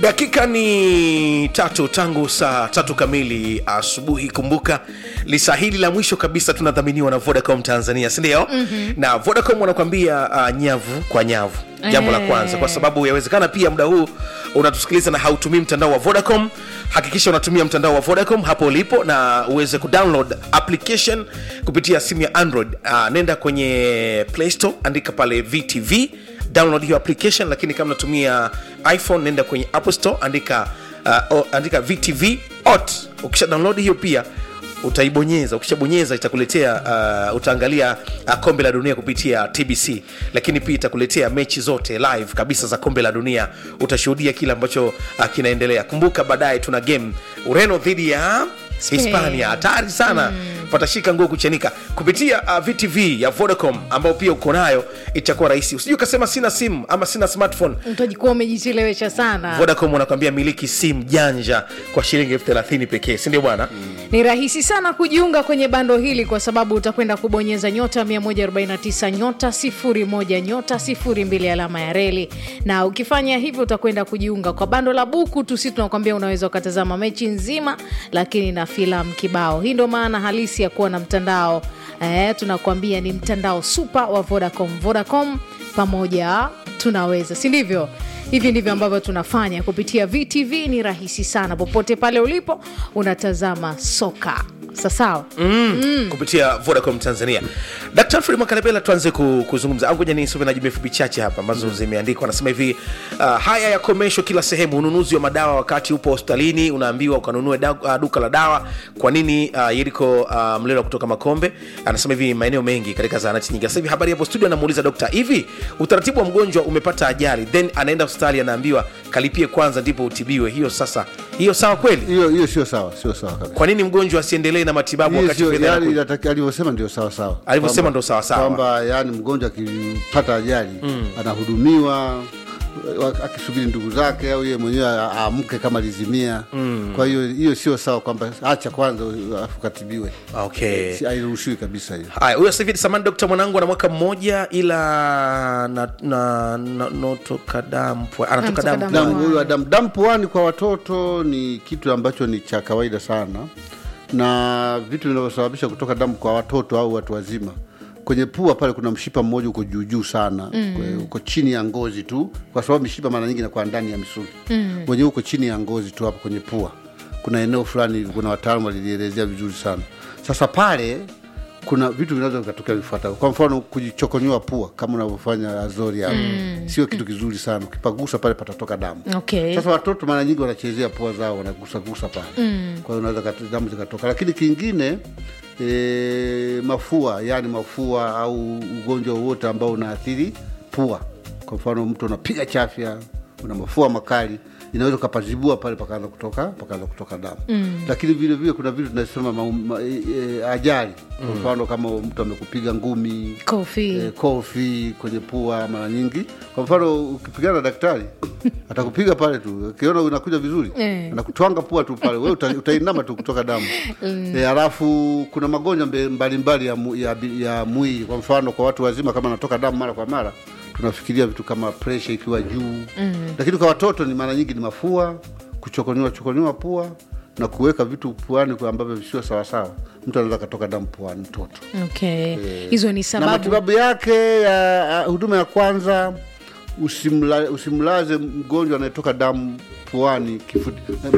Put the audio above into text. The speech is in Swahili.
dakika ni tatu tangu saa tatu kamili asubuhi kumbuka lisa hili la mwisho kabisa tunadhaminiwa na vodacom tanzania sindio mm-hmm. na vodacom wanakuambia uh, nyavu kwa nyavu jambo la kwanza kwa sababu yawezekana pia muda huu unatusikiliza na hautumii mtandao wa vodacom hakikisha unatumia mtandao wa vodacom hapo ulipo na uweze kudownload application kupitia simu ya android uh, nenda kwenye play store andika pale vtv download hiyo application lakini kama unatumia iphone nenda kwenye apple store andika uh, o, andika vtv ot ukisha download hiyo pia utaibonyeza ukishabonyeza itakuletea uh, utaangalia uh, kombe la dunia kupitia tbc lakini pia itakuletea mechi zote live kabisa za kombe la dunia utashuhudia kile ambacho uh, kinaendelea kumbuka baadaye tuna game ureno dhidi ya Spain. hispania hatari sana mm. patashika nguo kuchanika kupitia uh, vtv ya vodacom ambao pia uko nayo itakuwa rahisi usijui ukasema sina simu ama sina smartphone utajikuwa umejichelewesha sana vodacom wanakwambia miliki simu janja kwa shilingi elfu thelathini pekee sindio bwana ni rahisi sana kujiunga kwenye bando hili kwa sababu utakwenda kubonyeza nyota 149 nyota 01 nyota 02 alama ya reli na ukifanya hivyo utakwenda kujiunga kwa bando la buku tu si tunakwambia unaweza ukatazama mechi nzima lakini na filamu kibao hii ndo maana halisi ya kuwa na mtandao eh, tunakuambia ni mtandao supa wa vodacom vodacom pamoja tunaweza si ndivyo hivi ndivyo ambavyo tunafanya kupitia vtv ni rahisi sana popote pale ulipo unatazama soka sasawa mm. Mm. kupitia vodacom tanzania dr alfred makalepela tuanze ku, kuzungumza au ngoja nisome na jumbe fupi chache hapa ambazo zimeandikwa anasema hivi uh, haya yakomeshwa kila sehemu ununuzi wa madawa wakati upo hospitalini unaambiwa ukanunue da, uh, duka la dawa kwa nini uh, yeriko uh, mlelo kutoka makombe anasema hivi maeneo mengi katika zahanati nyingi sasa hivi habari hapo studio anamuuliza dokta hivi utaratibu wa mgonjwa umepata ajali then anaenda hospitali anaambiwa kalipie kwanza ndipo utibiwe hiyo sasa hiyo sawa kweli hiyo hiyo sio sawa sio sawa kabisa kwa nini mgonjwa asiendelee na matibabu Hiyo wakati sio- fedha yaani inakuja? inataki- alivyosema ndio sawa sawa Alivyosema Kwamba- ndio sawa sawa. kwamba yani mgonjwa akipata ajali anahudumiwa wa- akisubiri ndugu zake au yeye mwenyewe a- aamke kama lizimia kwa hiyo hiyo sio sawa kwamba acha kwanza alafu katibiwe okay Si- hairuhusiwi kabisa hiyo haya huyo sasa hivi samani dokta mwanangu ana mwaka mmoja ila na, na, na, notoka damu pua- anatoka Anatoka damu damu. damu huyu wa damu damu puani kwa watoto ni kitu ambacho ni cha kawaida sana na vitu vinavyosababisha kutoka damu kwa watoto au watu wazima kwenye pua pale kuna mshipa mmoja uko juujuu sana mm. uko chini ya ngozi tu kwa sababu mishipa mara nyingi inakuwa ndani ya misuli mm. wenyewe uko chini ya ngozi tu hapo kwenye pua kuna eneo fulani hivi, kuna wataalamu walilielezea vizuri sana sasa pale kuna vitu vinaweza vikatokea vifuatavyo kwa mfano kujichokonyoa pua kama unavyofanya azori hapo mm. sio kitu kizuri sana ukipagusa pale patatoka damu okay. sasa watoto mara nyingi wanachezea pua zao wanagusagusa pale mm. kwa hiyo unaweza kat- damu zikatoka lakini kingine e, mafua yani mafua au ugonjwa wowote ambao unaathiri pua kwa mfano mtu unapiga chafya una mafua makali inaweza ukapazibua pale pakaanza kutoka pakaanza kutoka damu mm. lakini vile vile kuna vitu tunasema ma, ma, e, e, ajali kwa mfano kama mtu amekupiga ngumi kofi eh, kofi kwenye pua mara nyingi kwa mfano ukipigana na daktari atakupiga pale tu akiona unakuja vizuri Eh. anakutwanga pua tu pale we uta, utainama tu kutoka damu eh, alafu kuna magonjwa mbe- mbalimbali ya, mu- ya, bi- ya mwili kwa mfano kwa watu wazima kama anatoka damu mara kwa mara tunafikiria vitu kama presha ikiwa juu mm. lakini kwa watoto ni mara nyingi ni mafua kuchokonywa chokonywa pua na kuweka vitu puani kwa ambavyo visio sawasawa mtu anaweza akatoka damu puani mtoto okay. hizo ni na sababu matibabu yake ya ya huduma ya kwanza usimla, usimlaze mgonjwa anayetoka damu puani kifuti,